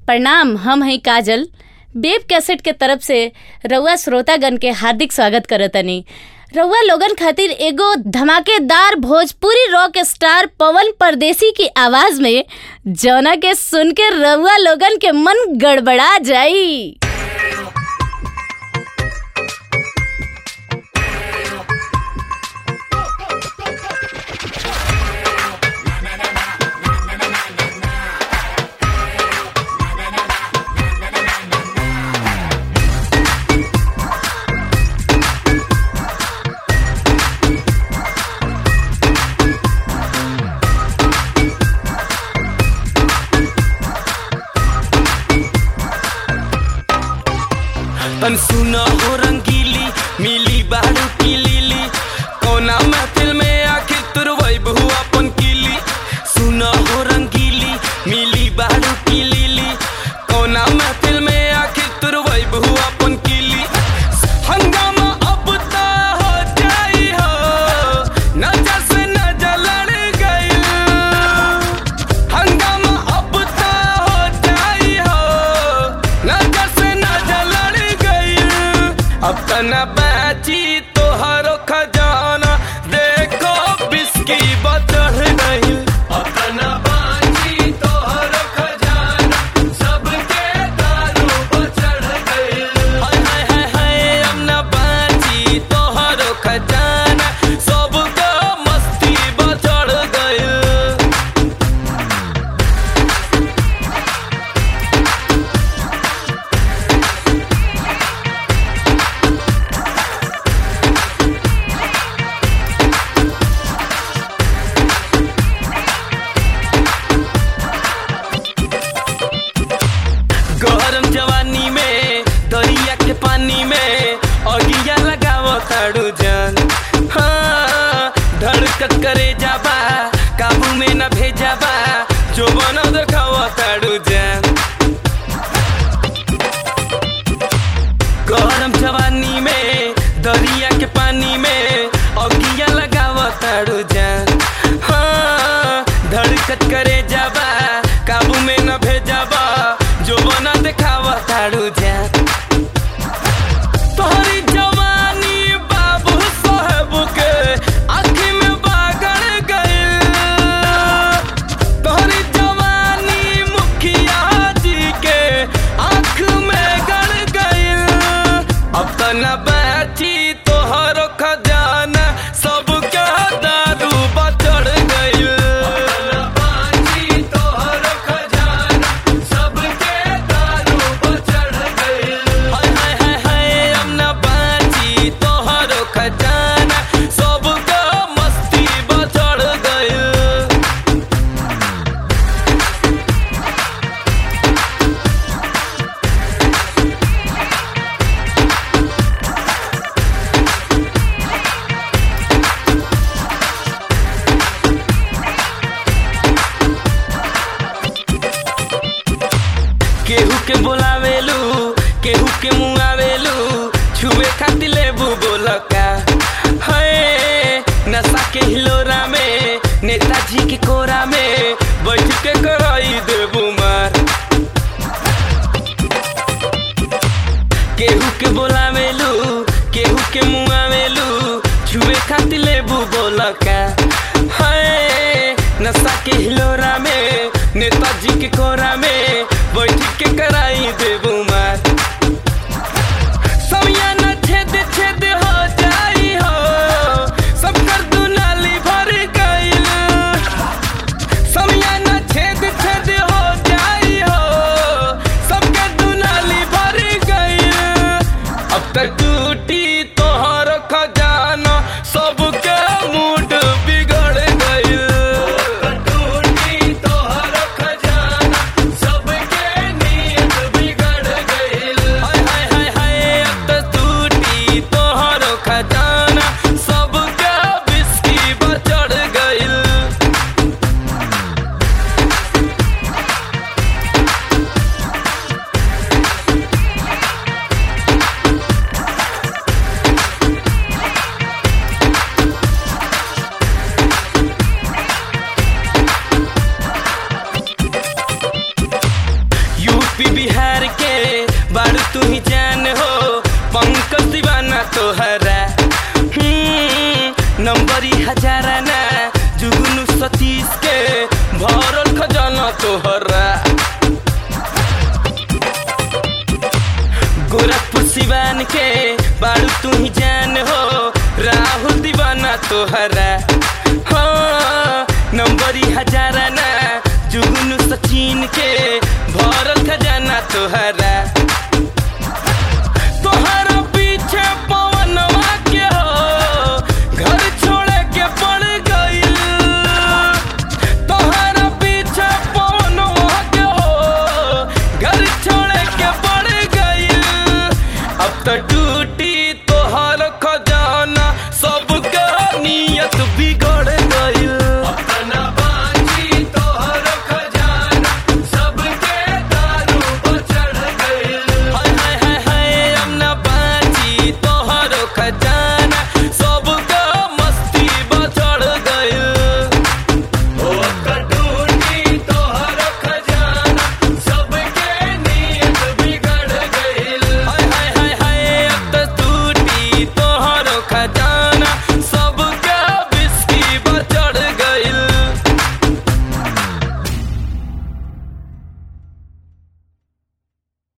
प्रणाम हम हैं काजल बेब कैसेट के तरफ से रउआ श्रोतागण के हार्दिक स्वागत करतनी रउआ लोगन खातिर एगो धमाकेदार भोजपुरी रॉक स्टार पवन परदेसी की आवाज में जौना के सुन के रउआ लोगन के मन गड़बड़ा जाई तन सुना हो रंगीली मिली बाड़ू की लीली कोना महफिल में आखिर तुरवई बहु अपन कीली सुना हो रंगीली मिली बाड़ू की लीली कोना महफिल में आखिर तुरवई बहु अपन कीली हंगामा अब ता हो जाई हो नजर से नजर लड़ गई हंगामा अब ता हो जाई हो नजर से नजर लड़ गई अब तना बाची तोहरो खजाना देखो बिस्की बचढ़ गई अब तना बाची तोहरो खजाना सबके दारू बचढ़ गई हाय हाय हाय हाय अब ना बाची तोहरो खजाना सबके मस्ती बचढ़ गई गरम जवानी में दरिया के पानी में अगिया लगाव ताड़ू जान हाँ धड़कत करे जाबा काबू में न भेजाबा जो बनो देखाव ताड़ू जान गरम जवानी में दरिया के पानी में अगिया लगाव ताड़ू जान हाँ धड़कत करे जाबा काबू में न भेजाबा जो बना देखाव ताड़ू जान तोहरी जवानी बाबू साहब के आँखी में बागड़ गइल तोहरी जवानी मुखिया जी के आँख में गड़ गइल अब त न बैठी तोहरो खजाना सबके दारू बचड़ गइल हाय हाय हाय हाय अब न बाची तोहरो खजाना सबके मस्ती बचड़ गइल केहू के बोलावेलू केहू के मुआवेलू छुए खातिर लेबू बोलका है नशा के हिलोरा में नेताजी के कोरा में बैठ के कराई देबू मार केहू के बोलावेलू केहू के मुआवेलू छुए खातिर लेबू बोलका है नशा के हिलोरा में नेताजी के कोरा में बैठ के कराई देबू मार समियाना छेद छेद हो जाई हो सब कर दुनाली भर गइल समियाना छेद छेद हो जाई हो सबके दुनाली भर गइल अब तक टूटी तोहर खजाना सबके मूड बिगड़ गइल टूटी तोहर खजाना सबके के बारू तू ही जान हो राहुल दीवाना तोहरा हाँ नंबरी हजारा ना जुगनू सचिन के भरल खजाना तोहरा तोहरा पीछे पवनवा के हो घर छोड़े के पड़ गइल तोहरा पीछे पवनवा के हो घर छोड़े के पड़ गइल अब तो